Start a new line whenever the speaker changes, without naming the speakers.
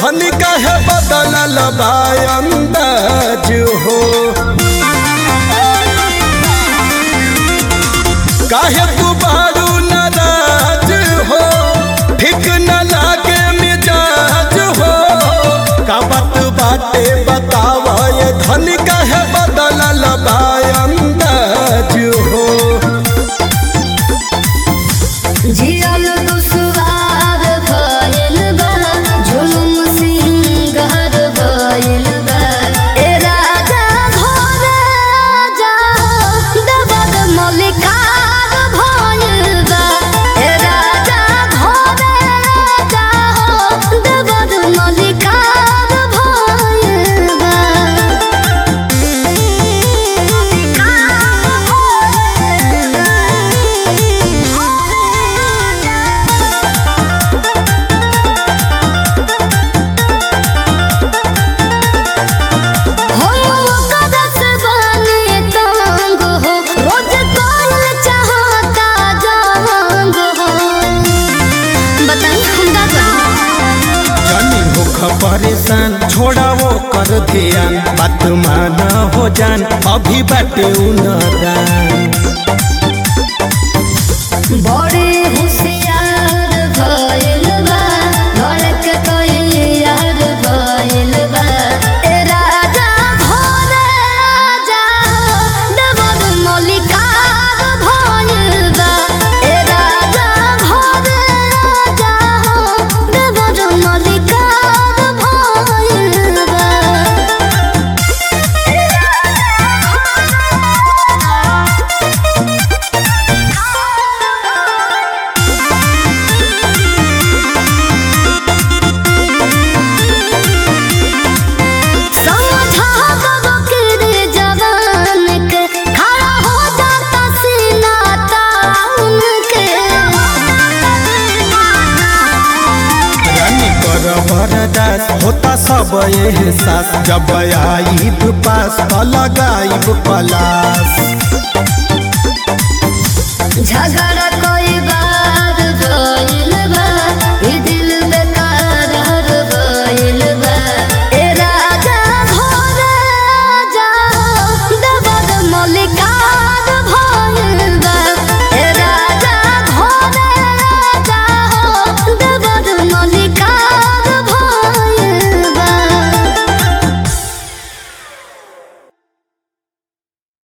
धन कहे बदलल बा अंदाज हो काहे तू बारू नाराज हो ठीक न लागे मिजाज हो का बात बाटे बतावा ये धन कहे बदलल बा अंदाज हो
जियल दुसवार भइल बा जुलुम सिंगार भइल बा ए राजा घोरे जा दबद मलिकार भइल बा ए राजा घोरे जा दबद मलिकार भइल बा हो कदस बने तंग हो रोज कॉल चाहता जंग हो बताइए हम का करें
जानी होख परेशान छोड़ा वो कर ध्यान बात माना हो जान अभी बाटे उनदान
बड़े होशियार भइल बा धड़क तैयार भइल बा ए राजा घोरे जा दबद मलिकार भइल बा ए राजा घोरे जा दबद मलिकार भइल बा समझा बबकर जवान के खड़ा हो जाता सीना ताउन के
रानी कर बरदास होता सब एहसास जब आईब पास त लगाईब पलास
झगड़ा